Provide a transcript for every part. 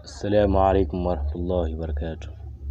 Assalamu alaikum warahmatullahi wabarakatuh.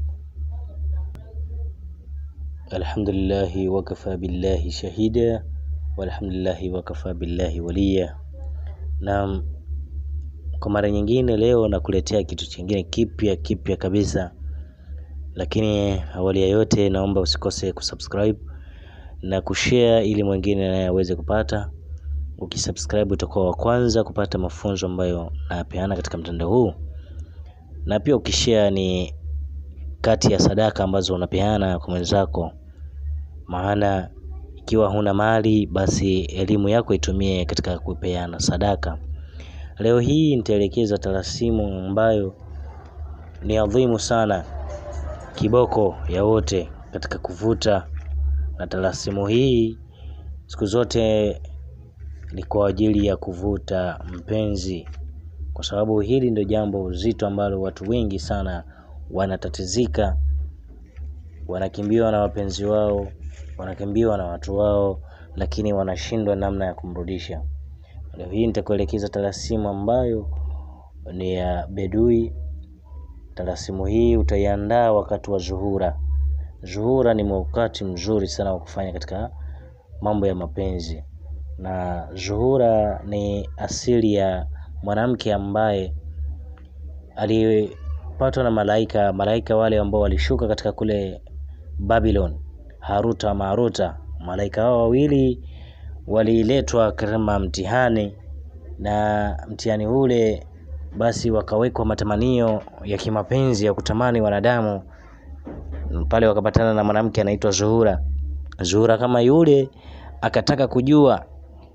Alhamdulillahi wakafa billahi shahida walhamdulillahi wakafa billahi waliya. Naam, kwa mara nyingine leo nakuletea kitu chingine kipya kipya kabisa, lakini awali ya yote naomba usikose kusubscribe na kushare ili mwingine naye aweze kupata. Ukisubscribe utakuwa wa kwanza kupata mafunzo ambayo nayapeana katika mtandao huu na pia ukishare ni kati ya sadaka ambazo unapeana kwa mwenzako, maana ikiwa huna mali basi elimu yako itumie katika kupeana sadaka. Leo hii nitaelekeza talasimu ambayo ni adhimu sana, kiboko ya wote katika kuvuta, na talasimu hii siku zote ni kwa ajili ya kuvuta mpenzi kwa sababu hili ndio jambo zito ambalo watu wengi sana wanatatizika, wanakimbiwa na wapenzi wao, wanakimbiwa na watu wao, lakini wanashindwa namna ya kumrudisha. Leo hii nitakuelekeza talasimu ambayo ni ya bedui. Talasimu hii utaiandaa wakati wa zuhura. Zuhura ni wakati mzuri sana wa kufanya katika mambo ya mapenzi, na zuhura ni asili ya mwanamke ambaye alipatwa na malaika, malaika wale ambao walishuka katika kule Babylon, Haruta Maruta. Malaika hao wawili waliletwa kama mtihani, na mtihani ule basi wakawekwa matamanio ya kimapenzi ya kutamani wanadamu pale, wakapatana na mwanamke anaitwa Zuhura. Zuhura kama yule akataka kujua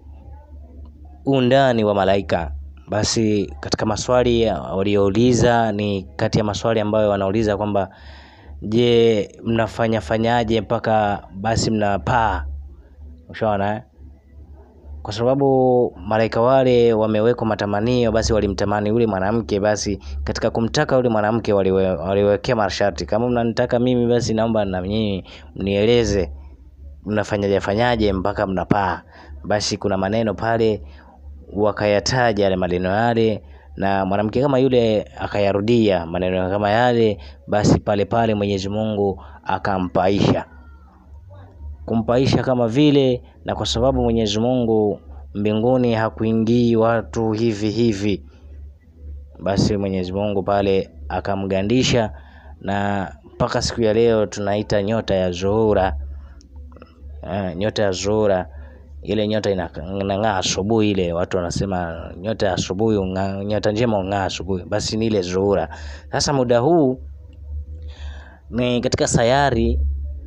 undani wa malaika basi katika maswali waliouliza ni kati ya maswali ambayo wanauliza kwamba je, mnafanya fanyaje mpaka basi mnapaa? Ushaona eh? Kwa sababu malaika wale wamewekwa matamanio, basi walimtamani yule mwanamke. Basi katika kumtaka yule mwanamke waliwe, waliwekea masharti, kama mnanitaka mimi, basi naomba na nyinyi mnieleze mnafanyaje fanyaje mpaka mnapaa. Basi kuna maneno pale wakayataja yale maneno yale, na mwanamke kama yule akayarudia maneno kama yale, basi pale pale Mwenyezi Mungu akampaisha, kumpaisha kama vile. Na kwa sababu Mwenyezi Mungu mbinguni hakuingii watu hivi hivi, basi Mwenyezi Mungu pale akamgandisha, na mpaka siku ya leo tunaita nyota ya Zuhura. Eh, nyota ya Zuhura ile nyota inang'aa asubuhi, ile watu wanasema nyota ya asubuhi, nyota njema ung'aa asubuhi, basi ni ile Zuhura. Sasa muda huu ni katika sayari,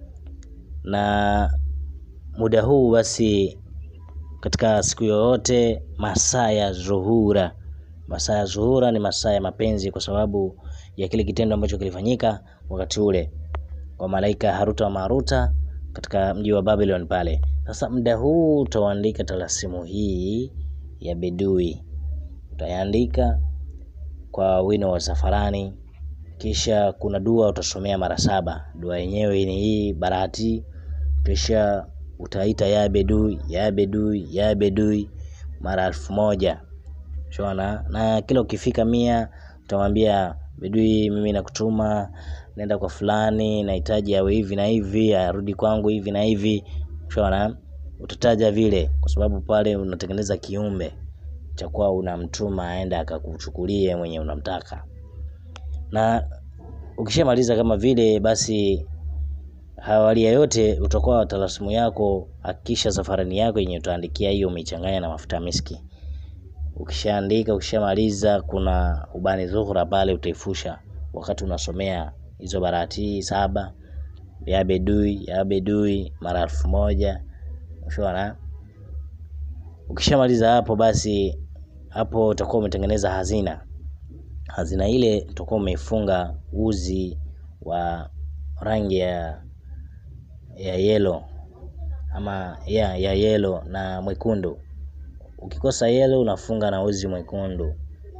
na muda huu basi katika siku yoyote, masaa ya Zuhura, masaa ya Zuhura ni masaa ya mapenzi, kwa sababu ya kile kitendo ambacho kilifanyika wakati ule kwa malaika Haruta wa Maruta katika mji wa Babylon pale. Sasa muda huu utaandika talasimu hii ya bedui, utaandika kwa wino wa safarani, kisha kuna dua utasomea mara saba. Dua yenyewe ni hii barati, kisha utaita ya bedui ya bedui ya bedui mara elfu moja shona, na kila ukifika mia utamwambia bedui, mimi nakutuma nenda kwa fulani, nahitaji awe hivi na hivi, arudi kwangu hivi na hivi. Shona, utataja vile, kwa sababu pale unatengeneza kiumbe cha kuwa unamtuma aenda akakuchukulie mwenye unamtaka. Na ukishamaliza kama vile, basi hawali ya yote utakuwa talasimu yako. Hakikisha safarani yako yenye utaandikia hiyo umeichanganya na mafuta miski. Ukishaandika, ukishamaliza, kuna ubani Zuhura pale utaifusha wakati unasomea hizo barati saba ya bedui ya bedui mara elfu moja ushaona. Ukishamaliza hapo, basi hapo utakuwa umetengeneza hazina. Hazina ile utakuwa umeifunga uzi wa rangi ya ya yelo ama ya ya yelo na mwekundu. Ukikosa yelo unafunga na uzi mwekundu,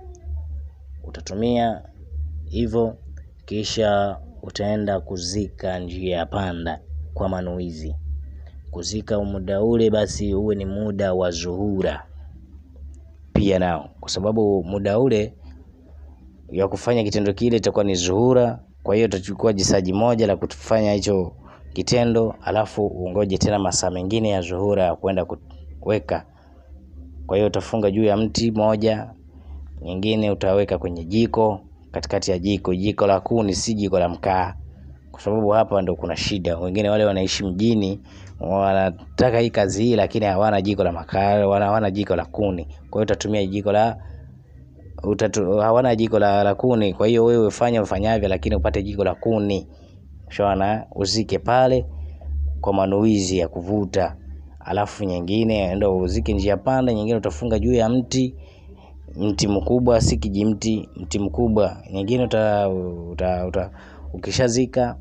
utatumia hivyo kisha utaenda kuzika njia ya panda kwa manuizi. Kuzika muda ule basi uwe ni muda wa Zuhura pia nao, kwa sababu muda ule ya kufanya kitendo kile itakuwa ni zuhura. Kwa hiyo utachukua jisaji moja la kufanya hicho kitendo, alafu ungoje tena masaa mengine ya zuhura ya kwenda kuweka. Kwa hiyo utafunga juu ya mti moja, nyingine utaweka kwenye jiko, katikati ya jiko, jiko la kuni, si jiko la mkaa, kwa sababu hapa ndo kuna shida. Wengine wale wanaishi mjini wanataka hii kazi hii, lakini hawana jiko la makaa, wana hawana jiko la kuni. Kwa hiyo utatumia jiko la utatu, hawana jiko la, la kuni. Kwa hiyo wewe fanya ufanyavyo, lakini upate jiko la kuni, shona uzike pale kwa manuizi ya kuvuta, alafu nyingine ndo uzike njia panda, nyingine utafunga juu ya mti mti mkubwa, si kijimti, mti mkubwa. Nyingine uta, uta, uta ukishazika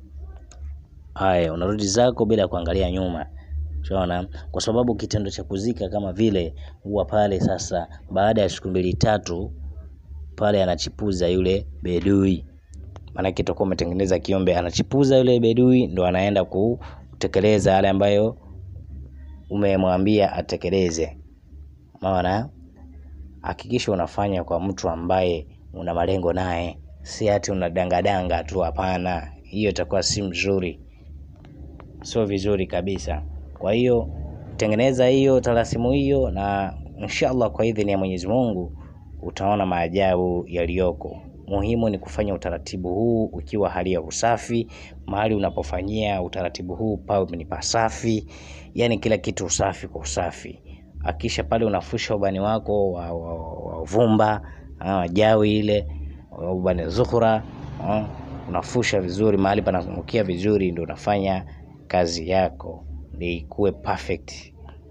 haya, unarudi zako bila kuangalia nyuma, unaona, kwa sababu kitendo cha kuzika kama vile huwa pale sasa, baada ya siku mbili tatu, pale anachipuza yule bedui, maanake utakuwa umetengeneza kiombe, anachipuza yule bedui, ndo anaenda kutekeleza yale ambayo umemwambia atekeleze. Umeona? Hakikisha unafanya kwa mtu ambaye una malengo naye, si ati unadangadanga tu. Hapana, hiyo itakuwa si mzuri, sio vizuri kabisa. Kwa hiyo tengeneza hiyo talasimu hiyo, na inshallah kwa idhini ya Mwenyezi Mungu utaona maajabu yaliyoko. Muhimu ni kufanya utaratibu huu ukiwa hali ya usafi. Mahali unapofanyia utaratibu huu pawe ni pasafi, yani kila kitu usafi kwa usafi. Akisha pale unafusha ubani wako wa, wa, wa vumba ah, jawi ile ubani zuhura ah, unafusha vizuri mahali pananukia vizuri, ndio unafanya kazi yako ni kuwe perfect.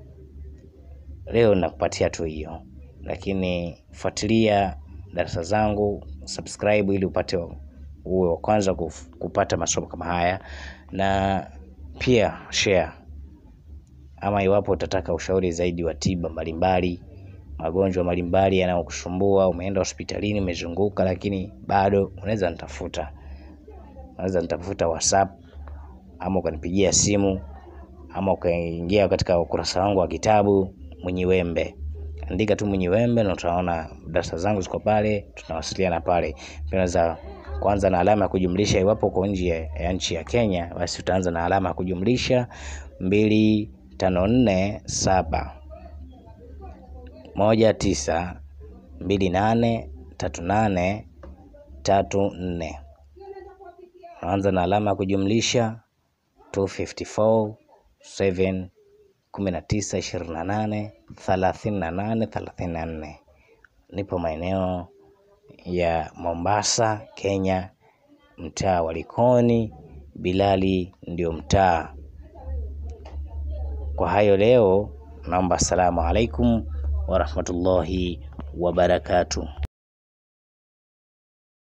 Leo nakupatia tu hiyo, lakini fuatilia darasa zangu, subscribe ili upate uwe wa kwanza kuf- kupata masomo kama haya, na pia share ama iwapo utataka ushauri zaidi wa tiba mbalimbali, magonjwa mbalimbali yanayokusumbua, umeenda hospitalini, umezunguka, lakini bado unaweza nitafuta, unaweza nitafuta WhatsApp ama ukanipigia simu ama ukaingia katika ukurasa wangu wa kitabu Mwenye Wembe, andika tu Mwenye Wembe na utaona darasa zangu ziko pale, tunawasiliana pale. Pia unaweza kuanza na alama ya kujumlisha. Iwapo uko nje ya nchi ya Kenya, basi utaanza na alama ya kujumlisha mbili tano nne saba moja tisa mbili nane tatu nane tatu nne. Unaanza na alama ya kujumlisha 254 7 kumi na tisa ishirini na nane thelathini na nane thelathini na nne. Nipo maeneo ya Mombasa, Kenya, mtaa wa Likoni. Bilali ndio mtaa. Kwa hayo leo, naomba assalamu alaikum warahmatullahi wabarakatuh.